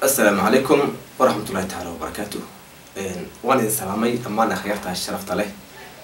assalaamu calaykum waraxmatullahi tacaala wabarakaatu waan idin salaamay dhammaan akhyaarta sharafta leh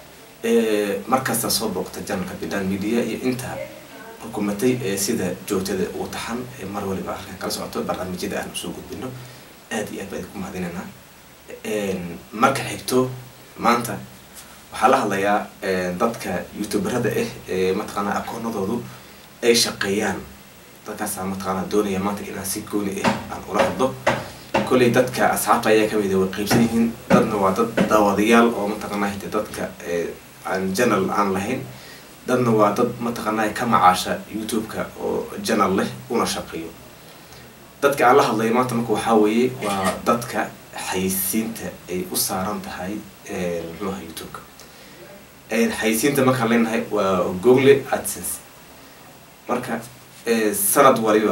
markasta soo booqta janalka bidan media iyo inta xukuumatay ee sida joogtada ugu taxan ee mar waliba arkan kala socoto barnaamijyada aan usoo gudbino aada iyo aad baan idinku mahadinaynaa marka xigto maanta waxaa la hadlayaa dadka youtuberada ah ee mataqaanaa akoonadoodu ay shaqeeyaan dadkaasa mataqaanaa doonaya maanta inaan si gooni ah aan ula hadlo kolley dadka asxaabta ayaa kamid way qeybsan yihiin dadna waa dad daawadayaal oo mataqaanaa hite dadka aan janal aan lahayn dadna waa dad mataqaanaa ka macaasha youtube-ka oo janal leh una shaqeeyo dadka aan la hadlayo maanta marka waxaa weeye waa dadka xayisiinta ay u saaran tahay muxuuha youtube-ka xayisiinta markaan leenahay waa google adsense marka sanad waliba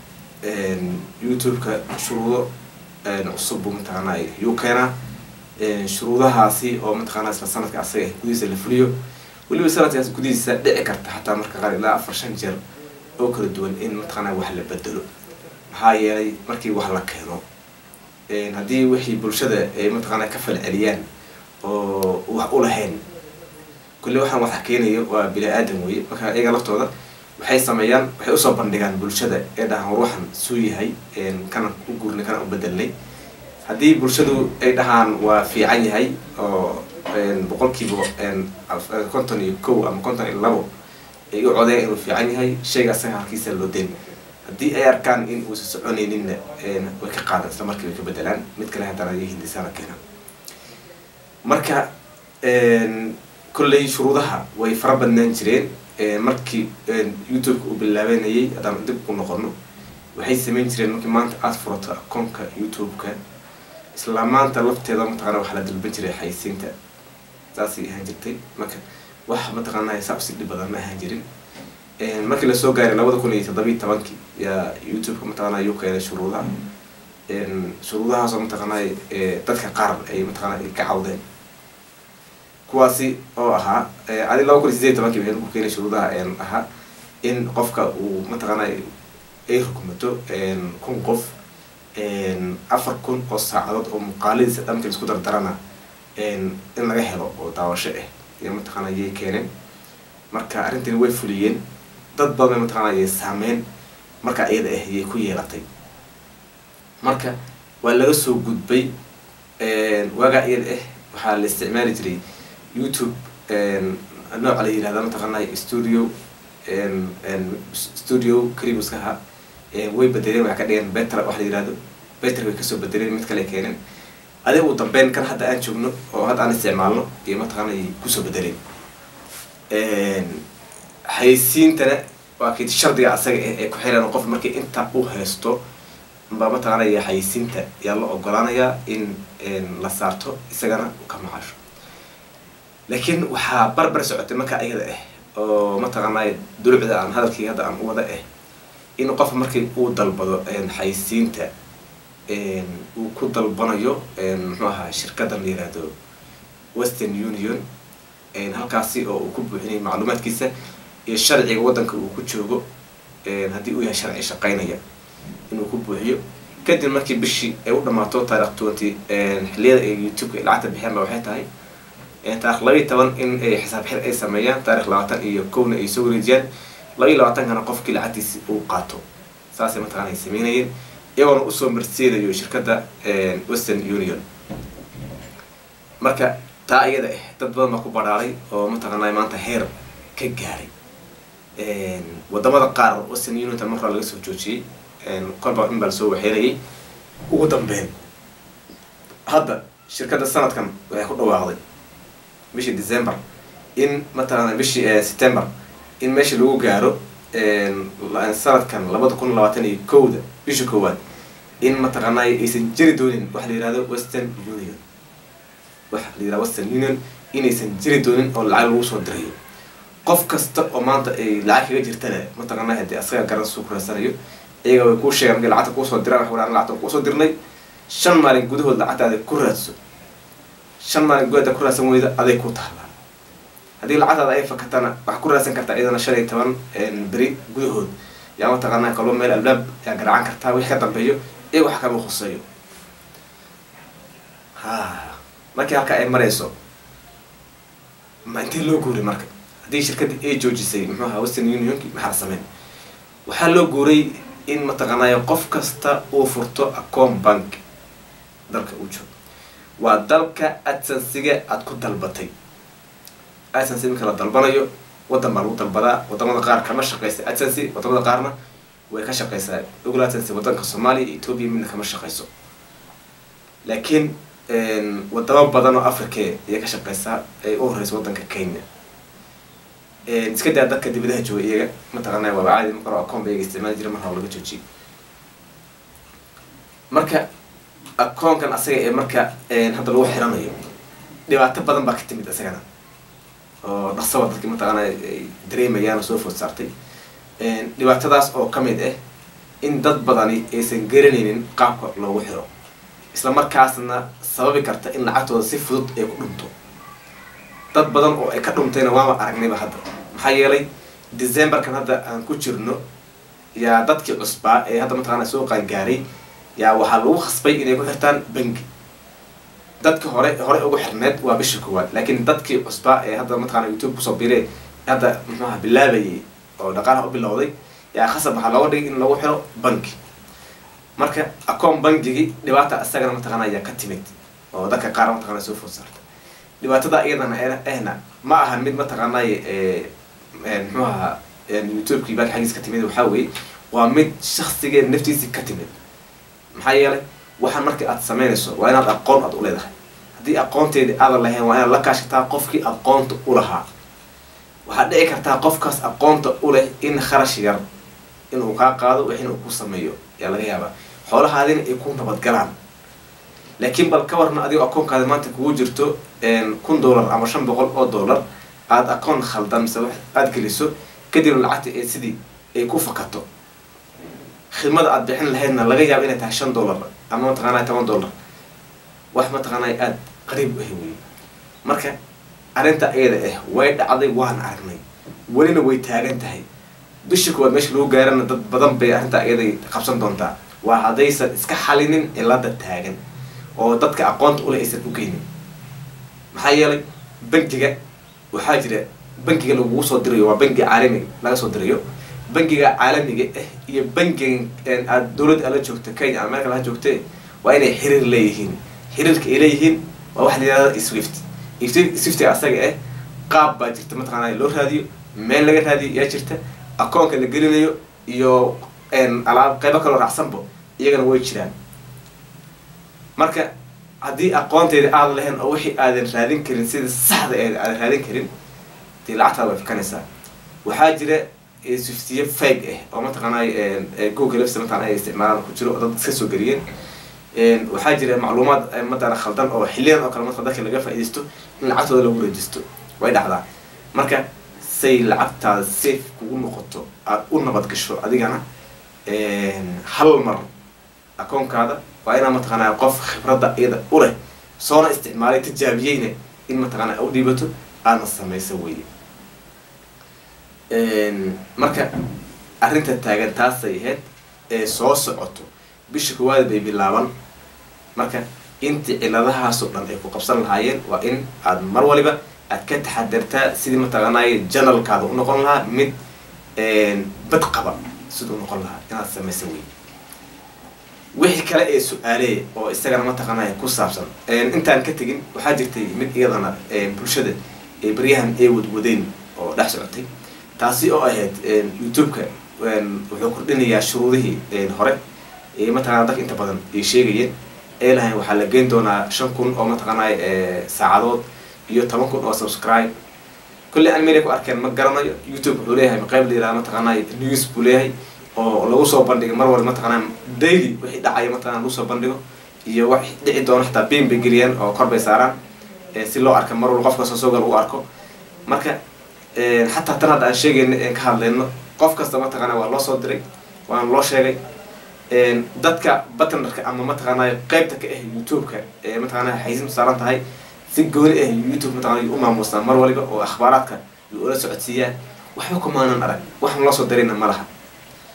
youtube-ka shuruudo cusub buu mataqaanaa yuu keenaa shuruudahaasi oo mataqaanaa isla sanadka asaga ah gudihiisa la fuliyo weliba sanadkaas gudihiisa dhici karta xataa marka qaar ilaa afar shan jeer oo kala duwan in mataqaanaa wax la bedelo maxaa yeelay markii wax la keeno haddii wixii bulshada ay mataqaanaa ka falceliyaan oo wax u lahayn kulle waxaan waxa keenayo waa bini aadam weye marka iyaga laftooda waxay sameeyaan waxay usoo bandhigaan bulshada ee dhahaan war waxan suu yahay kana u guurnay kana u bedelnay haddii bulshadu ay dhahaan waa fiican yahay oo boqolkiiba konton iyo kow ama konton iyo labo ay u codeyan inuu fiican yahay shayga asaga halkiisa loo den haddii ay arkaan in uusa soconayninna way ka qaadan isla markii way ka bedelaan mid kale haddana iyo hindisaana keenaan marka kolley shuruudaha way fara badnaan jireen markii youtube-ka uu bilaabanayay haddaan dib ku noqono waxay sameyn jireen markii maanta aada furato akoonka youtube-ka isla maanta lafteeda mataqana waxaa la dalban jiray xayisiinta saasay ahaan jirtay marka wax mataqaanaa saa usi dhib badan ma ahaan jirin markii lasoo gaaray labada kun iyo toddobiyi tobankii yaa youtube-ka mataqaanaa yuu keenay shuruudaha shuruudahaasoo mataqaanaa dadka qaar ay mataqaanaa ka cawdeen kuwaasi oo ahaa adi laba kun iyo sideed tobankii waxay ku keenay shuruudaha ahaa in qofka uu mataqaanaa ay rukumato kun qof afar kun oo saacadood oo muuqaaladiisa dhanka isku dardarana in laga helo oo daawasho ah iyo mataqaana yay keeneen marka arrintani way fuliyeen dad badan mataqaana yay saameyn marka iyada ah yay ku yeelatay marka waa laga soo gudbay waagaa iyada ah waxaa la isticmaali jiray youtube nooca la yihahda mataqaana studio studio cribuskaha way bedeleen waxay ka dhigeen betra wax la yihahdo beter way kasoo bedeleen mid kale keeneen adig uu dambeyn kan hadda aan joogno oo hadda aan isticmaalno iyo mataqaana ay kusoo bedeleen xaysiintana waa kii shardiga asaga ah ee ku xiran qof markii inta u haysto ba mataqaanaya xaysiinta yaa la ogolaanayaa in la saarto isagana u ka macaasho laakiin waxaa barbar socotay marka iyada ah oo mataqaanay dulucda aan hadalkii hadda aan u wada ah in qof markii uu dalbado xaysiinta uu ku dalbanayo muxuu ahaa shirkadan la yihahdo western union halkaasi oo uu ku buuxinay macluumaadkiisa iyo sharciga waddanka uu ku joogo haddii uu yahay sharci shaqeynaya inuu ku buuxiyo kadib markii bishii ay u dhamaato taarikh twenty xilliyada ay youtube-ka lacagta bixiyaan ba waxay tahay taarikh labaiyi toban in ay xisaab xir ay sameeyaan taarikh labaatan iyo kowna ay soo wareejiyaan laba iyo labaatankana qofkii lacagtiisi uu qaato saasay mataqana ay sameynayeen iyagoona usoo marseedayo shirkadda western union marka taa iyada ah dad badan baa ku badhaaray oo mataqaanaa maanta heer ka gaaray wadamada qaar western unionta markaa laga soo joojiyey kolba in baa lasoo waxeynayay ugu dambeyn hadda shirkadda sanadkan waxay ku dhawaaqday bishii december in mataqaana bishii september in meesha lagu gaaro sanadkan labada kun labaatan iyo kowda bisha koowaad in mataqaanaa aysan jiri doonin waxa la yihahdo western union waxa la yihahdo western union inaysan jiri doonin oo lacag lagu soo dirayo qof kasta oo maanta ay lacag kaga jirtana mataqaanaa hadii asaga garan suu kuraysanayo iyaga way kuu sheegaan markay lacagta kuusoo diraan wax wadaan lacagta kuusoo dirnay shan maalin gudahood lacagtaada ku raadso shan maalin gudahood ku raadsan weyda aday ku taallaa haddii lacagtaada ay fakatana waxaa ku raadsan kartaa iyadana shan iyo toban beri gudahood yaa mataqaanaa kaloo meel albaab yaa garacan kartaa wixii ka dambeeyo iyaga wax kama khuseeyo ha markii halka ay marayso ma intee loo guuray marka haddii shirkadda ay joojisay muxuu ahaa western unionki maxaa sameyn waxaa loo guuray in mataqaanaayo qof kasta uu furto acoom bank dalka uu joogo waa dalka adsansiga aada ku dalbatay adsansi iminka la dalbanayo waddan baa lagu dalbadaa wadamada qaar kama shaqeysa adsansi wadamada qaarna way ka shaqeysaa ogol adsansi wadanka soomaaliya iyo ethoobia midna kama shaqeyso laakiin wadamo badan oo africa ayay ka shaqeysaa ay u horeysa wadanka kenya iska daa dadka dibadaha jooga iyaga mataqaanaa waaba caadi ma karo acoon ba iyaga isticmaali jira mar haba laga joojiyay marka akoonkan asaga ee marka hadda lagu xiranayo dhibaato badan baa ka timid isagana oo dhaqsaba dadki mataqaana ay dareemayaan oo soo food saartay dhibaatadaas oo kamid ah in dad badani aysan garanaynin qaabka loogu xiro isla markaasna sababi karta in lacagtooda si fudud ay ku dhunto dad badan oo ay ka dhuntayna waaba aragnayba hadda maxaa yeelay decemberkan hadda aan ku jirno yaa dadkii cusbaa ee hadda mataqaana soo qaangaaray yaa waxaa lagu khasbay inay ku xirtaan bangi dadka hore hore ugu xirneed waa bisha koowaad laakiin dadkii cusbaa ee hadda mataqana youtube kusoo biree hadda muxuaha bilaabayay oo dhaqaalaha u bilowday yaa khasab waxaa looga dhigay in lagu xiro banki marka acoon bangigi dhibaata isagana mataqana ayaa ka timid oo dadka qaar mataqana soo food saarta dhibaatada iyadana ehna ma ahan mid mataqaanay muxuu ahaa youtubekii baa xaggiis ka timid waxaa weeye waa mid shaksigeed naftiisii ka timid maxaa yeelay waxaan markii aad sameynayso waa inaad aqoon aad u leedahay haddii aqoonteedii aadan lahayn waa inaad la kaashataa qofkii aqoonta u lahaa waxaad dhici kartaa qofkaas aqoonta u leh in kharash yar inuu kaa qaado wixina uu ku sameeyo ayaa laga yaabaa xoolahaadina ay ku nabadgalaan laakiin bal ka warna adigoo akoonkaada maanta kugu jirto kun dollar ama shan boqol oo dollar aada akoon khaldan mise wax aada geliso kadibna lacagta ee sidii ay ku fakato khidmada aada bixin lahaydna laga yaabo inay tahay shan dollar ama mataqaanaa toban dollar wax mataqaanaa aada qariib u ah wey marka arrinta iyada ah way dhacday waan aragnay welina way taagan tahay bisha koowaad meesha lagu gaarana dad badan bay arrinta iyaday qabsan doontaa waa haddaysan iska xalinin cilada taagan oo dadka aqoonta ule aysan u geynin maxaa yeelay bangiga waxaa jira bangiga lagugu soo dirayo waa bangi caalamiga laga soo dirayo bangiga caalamiga ah iyo bangiga aad dawladda ala joogta kenya ama meel kale ha joogte waa inay xiriir leeyihiin xiriirka ay leeyihiin waa waxa la yihahda swift swiftiga asaga ah qaab baa jirta mataqaana loo raadiyo meel laga raadiyo yaa jirta akoonka la gelinayo iyo alaab qaybo kaloo raacsanbo iyagana way jiraan marka haddii aqoonteeda aadan lahayn oo wixii aadan raadin karin sida saxda ee aadan raadin karin dee lacagtaada way fikanaysaa waxaa jira swiftiye fag ah oo mataqaanay google lafsa mataqana ay isticmaalaan ku jiro oo dad iska soo geliyeen waxaa jira macluumaad mataqana khaldan oo xiliyadan oo kale marka dadka laga faaidaysto in lacagtooda lagu rejisto way dhacdaa marka say lacagtaada safe kugu noqoto aada u nabad gasho adigana hal mar akoonkaada waa inaa mataqaanaa qof khibradda iyada u leh soona isticmaalay tijaabiyeyna in mataqaanaa u dhiibato aadna samayso weye marka arrinta taagan taasay ahayd ee soo socoto bisha koowaad bay bilaaban marka intii ciladahaasoo dhan ay ku qabsan lahaayeen waa in aada mar waliba aad ka taxadartaa sidii mataqaanaaye janalkaada u noqon lahaa mid bad qaba siduu noqon lahaa inaad samaysa wey wixii kale ee su-aaleeya oo isagana mataqaanaya ku saabsan intaan ka tegin waxaa jirtay mid iyadana bulshada ee baryahan ay wadwadeen oo dhex socotay taasi oo ahayd youtube-ka wuxuu kordhinayaa shuruudihii hore ee mataqana dadka inta badan ay sheegayeen ee lahayn waxaa la geyn doonaa shan kun oo mataqaanay saacadood iyo toban kun oo subscribe kulley an meelay ku arkeen ma garanayo youtube wuxuu leeyahay maqayb la yiraha mataqaanay news buu leeyahay oo lagu soo bandhigo mar walba mataqaana daily wixii dhacaya mataqana lagu soo bandhigo iyo wax dhici doono xataa bein bay geliyaan oo kor bay saaraan si loo arka mar walba qofka soo soogal u arko marka xataa tan hadda aan sheegayno en ka hadlayno qof kasta mataqaana waa loo soo diray waana loo sheegay dadka batnarka ama mataqaanay qeybta ka ah youtube-ka ee mataqaana xaysin saaran tahay si gooni ah youtube mataqana u maamuustaan mar waliba oo akhbaaraadka ula socodsiiyaan waxba kumaanan arag waxaan loo soo dirayna ma laha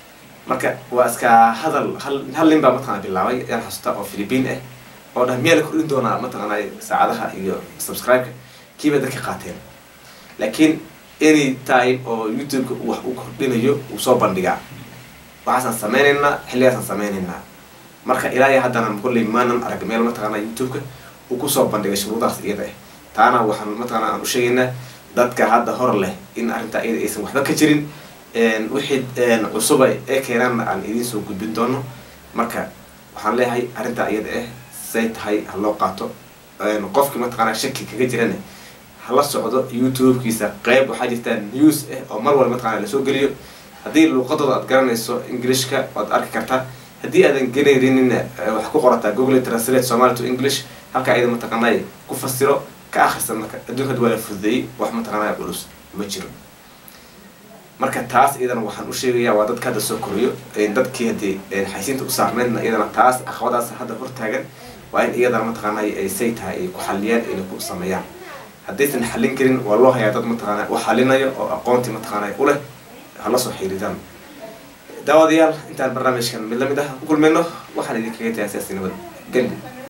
marka waa iska hadal hal hal nin baa mataqana bilaabay ayaan xasuusta oo philippine ah oo dhah miyaa la kordhin doonaa mataqana saacadaha iyo subscribe-ka kiibay dadka qaateen laakiin any time oo youtube-ka wax uu kordhinayo uu soo bandhigaa waxaasaan sameynaynaa xilligaasaan sameynaynaa marka ilaa iyo haddana kolley maanan arag meel mataqana youtube-ka uu kusoo bandhigay shuruudahaas iyada ah taana waxaan mataqana aan u sheegaynaa dadka hadda hor leh in arrintaa iyada aysan waxba ka jirin wixii cusuba ee keenaanna aan idiin soo gudbin doono marka waxaan leeyahay arrintaa iyada ah say tahay ha loo qaato qofkii mataqana shaki kaga jirana hala socdo youtube-kiisa qeyb waxaa jirtaa news ah oo mar walba mataqana lasoo geliyo haddii luuqadooda aad garanayso englishka waad arki kartaa haddii aadan genayninna waxaa ku qorataa google translate somali to english halka ayada mataqanay ku fasiro ka akrista marka adduunka waa la fududeeyey wax mataqanaa culus ma jiro marka taas iyadana waxaan u sheegayaa waa dadka hadda soo koriyo dadkii haddii xaysiinta u saarmeydna iyadana taas aqwadaas hadda hortaagan waa in iyadana mataqaanay ay say tahay ay ku xaliyaan inay ku sameeyaan haddaysan xallin karin waa loo hayaa dad mataqaana u xalinayo oo aqoontii mataqaanay u leh hala soo xiriiraan daawadayaal intaan barnaamijkan mid lamid ah ku kulmayno waxaan idinkaga tahay siyaasi nabad gandi